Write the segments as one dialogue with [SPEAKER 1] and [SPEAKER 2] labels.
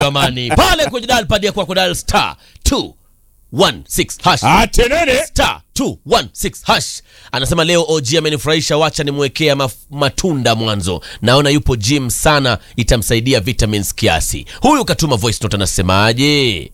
[SPEAKER 1] jamani pale kwenye dial pad ya kwako dial star 216 hash
[SPEAKER 2] atenene
[SPEAKER 1] star 216 hash anasema leo og amenifurahisha wacha nimwekea maf- matunda mwanzo naona yupo gym sana itamsaidia vitamins kiasi huyu katuma voice note anasemaje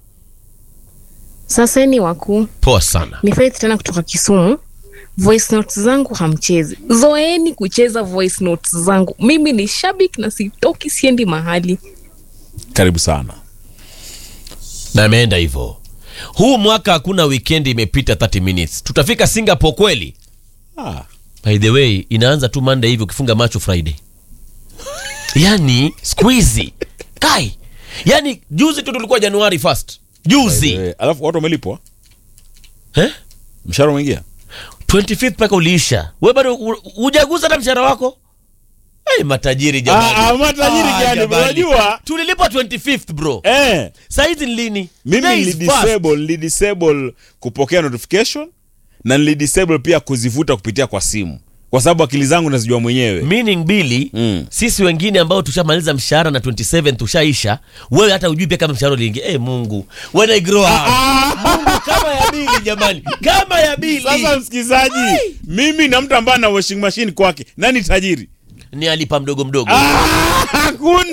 [SPEAKER 3] Sasa ni wakuu,
[SPEAKER 1] poa sana
[SPEAKER 3] ni Faith tena kutoka Kisumu. Voice notes zangu hamchezi, zoeni kucheza voice notes zangu. Mimi ni shabiki na sitoki, siendi mahali.
[SPEAKER 2] karibu sana
[SPEAKER 1] na ameenda hivyo huu mwaka hakuna wikendi imepita 30 minutes tutafika singapore kweli
[SPEAKER 2] ah.
[SPEAKER 1] by the way inaanza tu monday hivi ukifunga macho friday yani squeezy kai yani juzi tu tulikuwa januari 1st juzi
[SPEAKER 2] Eh, alafu watu wamelipwa
[SPEAKER 1] eh?
[SPEAKER 2] mshahara umeingia
[SPEAKER 1] 25th mpaka uliisha we bado hu- hujaguza hata mshahara wako hey, matajiri jamani.
[SPEAKER 2] Ah, ah, matajiri gani,
[SPEAKER 1] jamani.
[SPEAKER 2] unajua?
[SPEAKER 1] tulilipwa 25th bro
[SPEAKER 2] eh.
[SPEAKER 1] saizi ni lini
[SPEAKER 2] mimi
[SPEAKER 1] Today is fast.
[SPEAKER 2] nilidisable nilidisable kupokea notification na nilidisable pia kuzivuta kupitia kwa simu kwa sababu akili zangu nazijua mwenyewe
[SPEAKER 1] meaning bili
[SPEAKER 2] Mm.
[SPEAKER 1] sisi wengine ambao tushamaliza mshahara na 27 tushaisha wewe hata ujui pia kama mshahara uliingia hey, mungu when I grow up mungu kama ya bili jamani kama ya bili
[SPEAKER 2] sasa msikilizaji mimi na mtu ambaye ana washing machine kwake nani tajiri
[SPEAKER 1] ni alipa mdogo mdogo
[SPEAKER 2] hakuna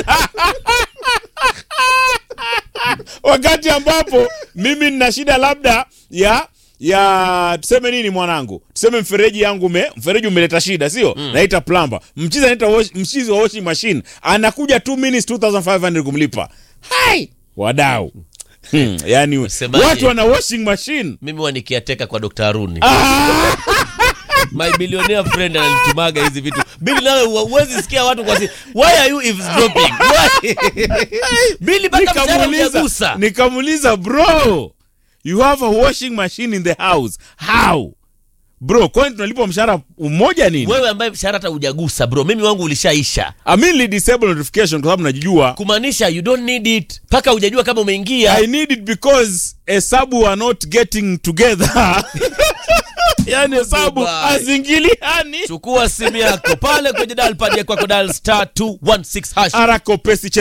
[SPEAKER 2] wakati ambapo mimi nina shida labda ya ya tuseme nini mwanangu tuseme mfereji yangu me, mfereji umeleta shida sio mm. naita plamba mchizi anaita wash, mchizi wa washing machine anakuja 2 minutes 2500 kumlipa hai wadau hmm, yani
[SPEAKER 1] Wasemaje?
[SPEAKER 2] watu wana washing machine
[SPEAKER 1] mimi wanikiateka kwa dr haruni my billionaire friend ananitumaga hizi vitu bili nawe huwezi sikia watu kwa si why are you eavesdropping why bili mpaka mshahara
[SPEAKER 2] nikamuuliza
[SPEAKER 1] hujagusa
[SPEAKER 2] nikamuuliza bro you have a washing machine in the house how bro kwani tunalipwa mshahara mmoja nini
[SPEAKER 1] wewe ambaye mshahara hata hujagusa bro mimi wangu ulishaisha
[SPEAKER 2] I mean, li disable notification kwa sababu najijua
[SPEAKER 1] kumaanisha you don't need it mpaka hujajua kama umeingia
[SPEAKER 2] i need it because hesabu are not getting together yani hesabu
[SPEAKER 1] Bye.
[SPEAKER 2] hazingiliani
[SPEAKER 1] chukua simu yako pale kwenye dial pad ya kwako dial star 216 hash
[SPEAKER 2] arakopesi